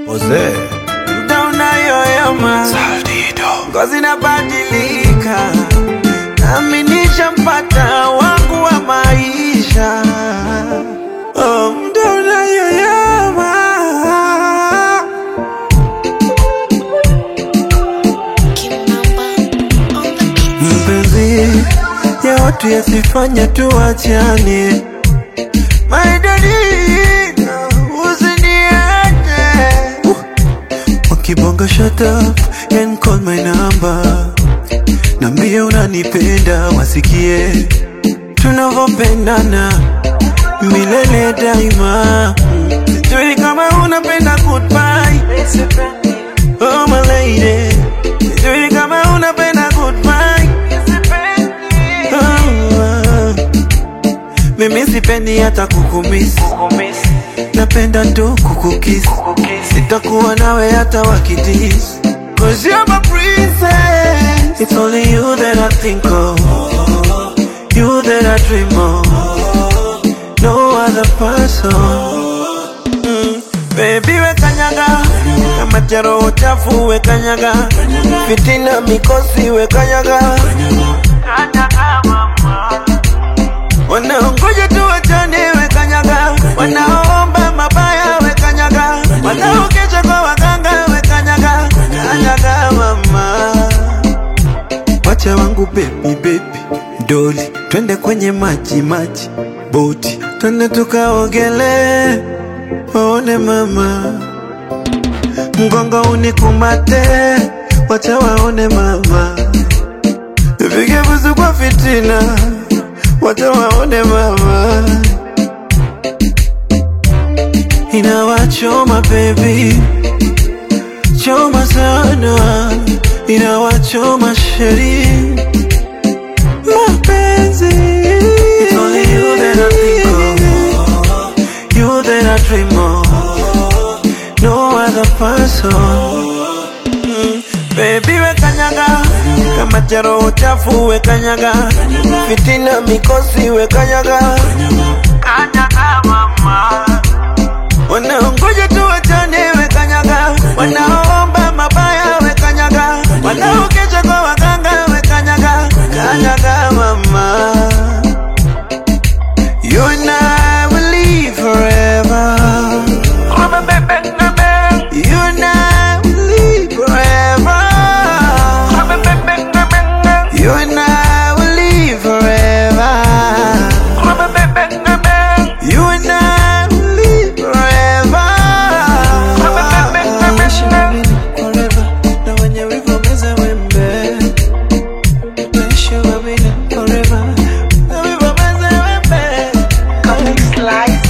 Jose muda unayoyoma, ngozi inabadilika, nami nishampata wangu wa maisha. Oh, muda unayoyoma mpenzi ya watu yasifanya tuachane, maidadina usiniache wakibonga shut up and call my number, nambie unanipenda, wasikie tunavyopendana milele daima. Sijui kama unapenda goodbye, oh my lady, sijui kama unapenda goodbye. Oh, ah. Mimi sipendi hata kukumisi, napenda tu kukukisi, sitakuwa nawe hata wakidis. Cause you're my princess, it's only you that I think of, you that I dream of, no other person. Mm. Baby we kanyaga kama charo chafu we kanyaga fitina mikosi we kanyaga wanaongoja tu wachane we kanyaga wanaomba mabaya we kanyaga wanaokesha kwa waganga we kanyaga kanyaga mama wacha wangu baby baby doli twende kwenye maji maji boti twende tukaogele waone mama mgongo unikumate wacha waone mama vige busu kwa fitina wacha waone mama inawachoma baby choma sana inawachoma sheri mapenzi It's only you that I think of You that I dream of No other person Mm, Baby we kanyaga kama charo chafu we kanyaga fitina mikosi we kanyaga kanyaga mama wanaongoja tu wachane we kanyaga wanaomba mabaya we kanyaga wanaokesha kwa waganga we kanyaga kanyaga mama you and I will live forever you and I will live forever you and I will live forever you and I will live forever. Forever. Na wenye wivu wameze wembe. Tutaishi wawili forever. Na wivu wameze wembe.